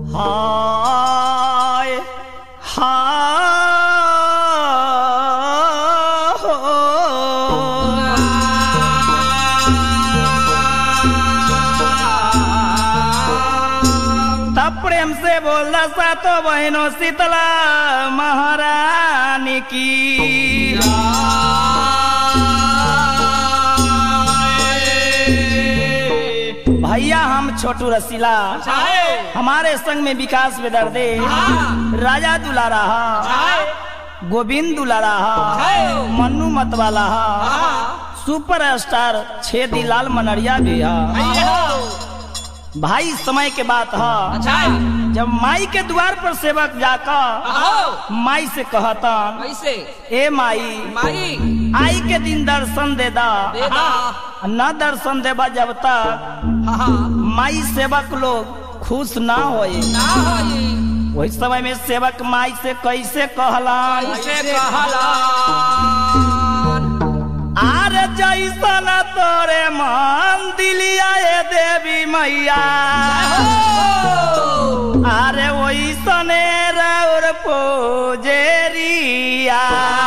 हाय तब प्रेम से बोल सा तो बहनों शीतला महारानी की भैया हम छोटू रसीला हमारे संग में विकास बेदर्दे राजा दुलारा गोविंद दुलारा मन्नू मतवाला सुपर स्टार छेदी लाल मनरिया भी है भाई समय के बात है जब माई के द्वार पर सेवक जाकर माई से कहता कैसे ए माई माई आई के दिन दर्शन दे दा देदा न दर्शन देबा जब तक माई सेवक लोग खुश ना होए ना होई वही समय में सेवक माई से कैसे कहलन कैसे कहला आर जैसन तोरे मन दिलिया ए देवी मैया अरे वैसने रौर पोजेरिया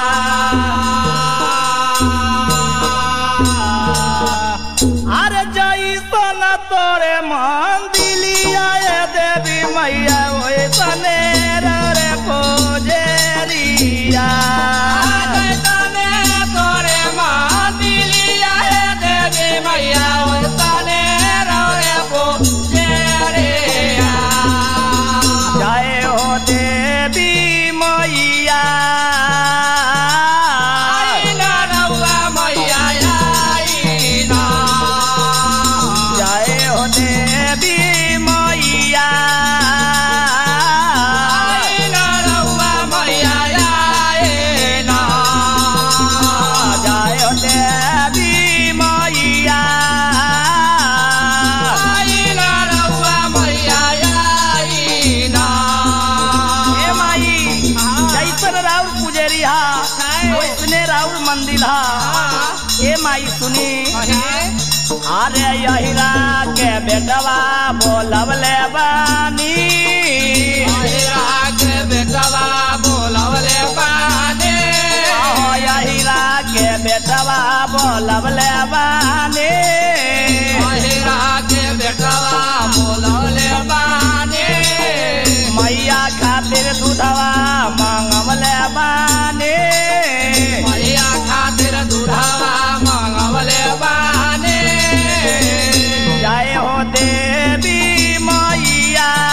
अरे जैसन तोरे मन दिलिया ए देवी मैया वैसने रौर पोजेरिया तने तोरे मां दिलिया है देवी मैया तने रोए को जेरिया जय हो देवी मैया आई ना रउआ मैया आई ना जय हो देवी मैया आई ना रउआ मैया आई ना जय हो देवी मैया आई ना रउआ मैया आई ना हे माई जैसन राउर पुजेरी हा वैसने राउर मंदिर हा हे माई सुनी अरे यहिरा के बेटवा बोलवले बानी आहो यहिरा के बेटवा बोलवले बानी मैया खातिर दूधवा मांगवले बानी जय हो देवी मैया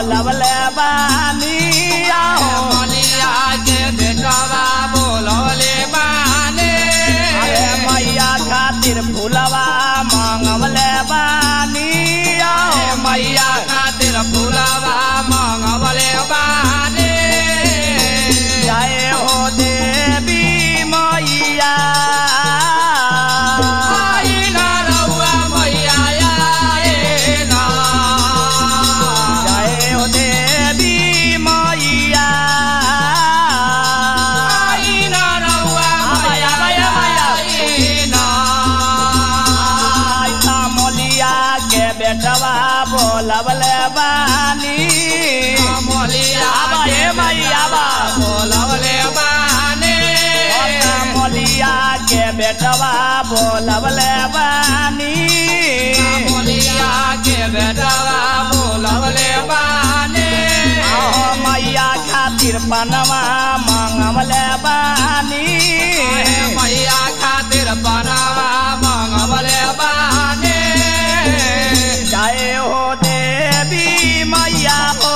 बोलवले बानी आहो मलिया के बेटवा बोलवले बाने अरे मैया खातिर फूलवा मांगवले बानी आहो मैया खातिर फूलवा मंगवले बाने जय हो देवी मैया आई ना रउआ मैया आए ना जय हो देवी मैया आई ना रउआ मैया आए ना आइता मोलिया के बेटवा बोलवले बानी मोलिया आबा के हे मैया बा बोलवले बाने आइता मोलिया के बेटवा बोलवले बानी मोलिया के बेटवा बोलवले बाने आहो मैया खातिर पनवा मांगवले बानी मैया खातिर बनावा मंगवले बाने जय हो देवी मैया हो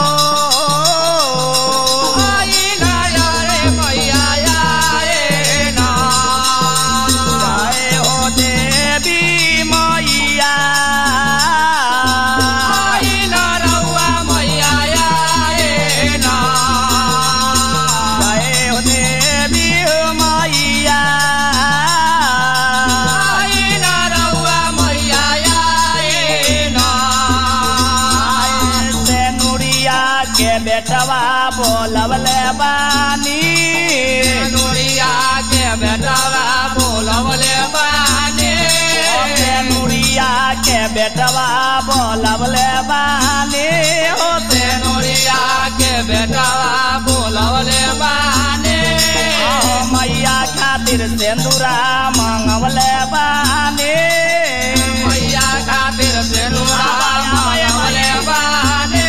आई ना रे मैया आए ना जय हो देवी मैया आई ना रउआ मैया आए ना जय हो देवी मैया आई ना रउआ मैया आए ना से नुरिया के बेटवा बोलवले बानी नोरिया के बेटवा बोलवले बाने से नुरिया के बेटवा बोलवले बानी हो से नोरिया के बेटवा बोलवले बाने आहो मैया खातिर सिंदूरा मांगवले बानी मैया खातिर सेनुरा मांगवले बाने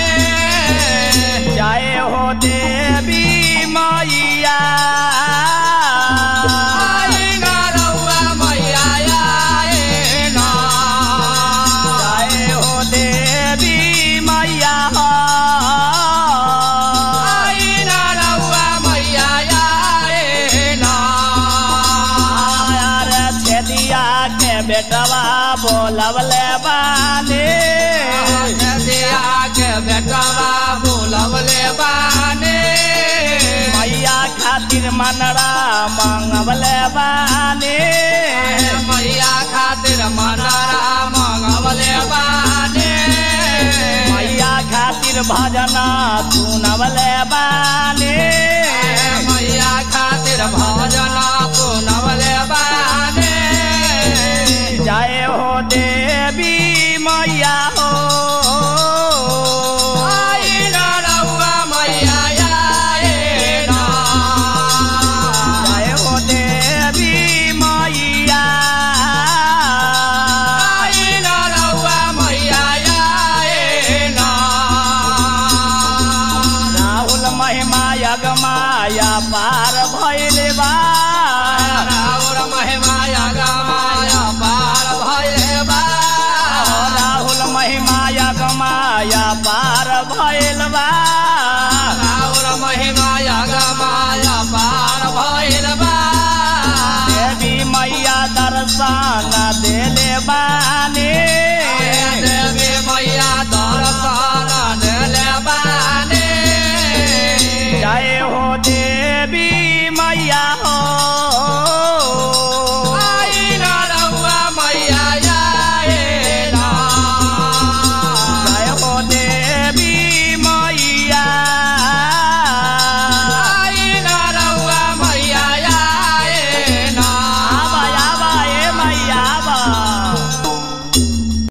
जय हो देवी मैया आई ना रउआ मैया आए ना जय हो देवी मैया आई ना रउआ मैया आए ना यार छेदिया के बेटवा बोलवले बानी दिया के बेटवा बोलवले बाने मैया खातिर मनरा मांगवले बानी मैया खातिर मनारा मंगवले बाने मैया खातिर भजना सुनवले बानी मैया खातिर भजन सुनवले बाने जय हो देवी मैया हो आई ना रउआ मैया आए ना जय हो देवी मैया आई ना रउआ मैया आए ना राहुल महिमा यगमाया पार भैल बा राउर महिमाया गमाया पार भइले बा राहुल महिमा यगमाया पार भैल बा राउर महिमाया गमाया पार भइले बा देवी मैया दर्शन देले बानी देवी मैया